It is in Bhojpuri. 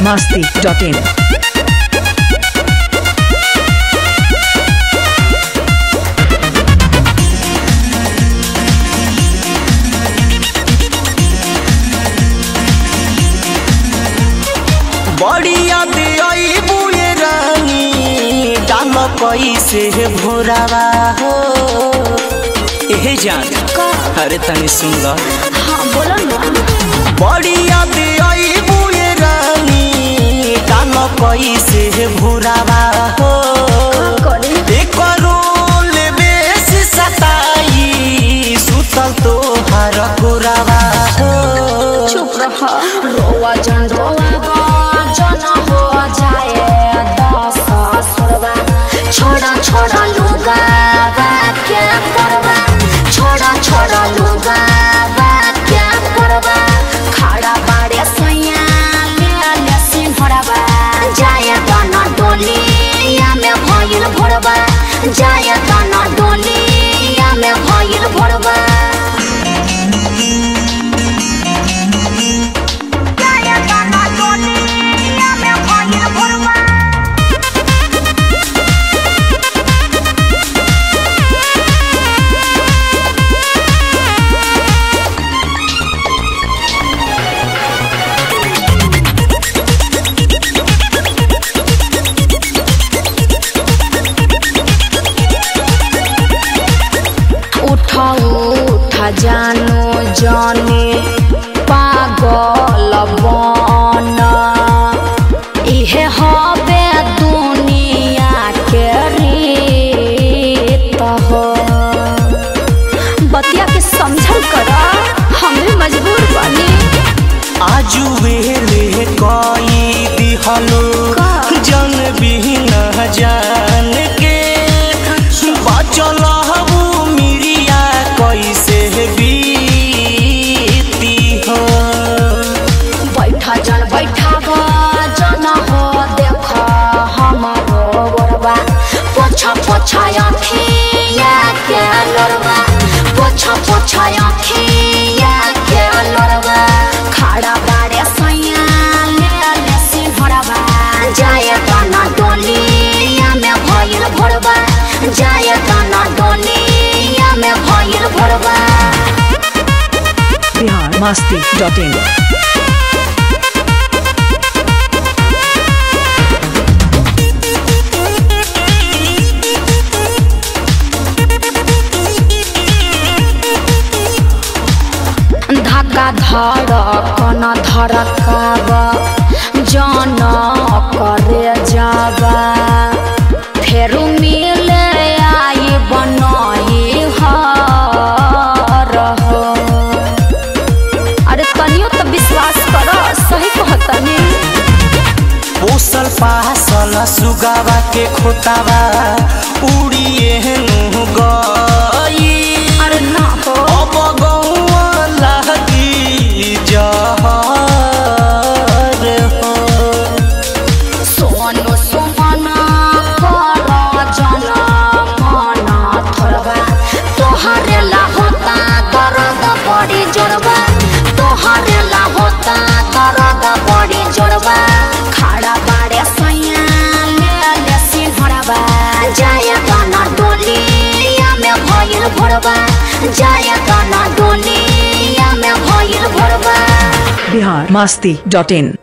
masti.in. बढ़िया दियई बुए रानी डाल कैसे भोरावा हो एहे जान अरे तनी सुन ल हाँ बोलो ना बढ़िया दियई बुए रानी डाल कैसे भोरावा हो करे एकरो लेबेस सताई सुतल तो हर गोरावा हो चुप रहा रोवा जन रोवा जन हो जाए दस सुरवा छोड़ा छोड़ा लुगा क्या करवा छोड़ा छोड़ा लुगा क्या करवा खड़ा बाड़े सैया ले ले सिंहरवा जाए दाना डोली या में भइल भोरवा जाए दाना डोली या में भइल भोरवा जाए दाना डोली या में भइल भोरवा उठा उठा जानो जाने पागल बना इहे हबे दुनिया के रीत हो बतिया के समझल करा हमें मजबूर बनी आजू वेले कोई दिहलो का? जन बिन जान के बचल हबू मिरिया कैसे बीती हो बैठा जन बैठा गो जन हो देख हमारो गोरबा पोछा पोछा अखिया के लोरबा पोछा पोछा अखिया के लोरबा खड़ा बाड़े सैया ले ले सिंहरबा जाए तना डोलिया में भइल भोरबा जाए तना डोलिया में भइल भोरबा Bihar masti.in. धक्का धड़कन धड़काब जन करे जाबा फेरू मिले आई बनई हर हो अरे तनियो तो विश्वास कर सही कहतनी पोसल पासल सुगावा के खोतावा उड़िए नु गई अरे ना हो अब गौआ लगी जहर हो सोनु सुमना कर जन मना थोरबा तोहरे ला होता दर्द बड़ी जोरबा तोहरे ला होता दर्द बड़ी जोरबा खड़ा बाड़े सैया ले ले सिंहरबा जाए गाना डोलिया में भइल भोरबा जाए गाना डोलिया में भइल भोरबा Bihar masti.in.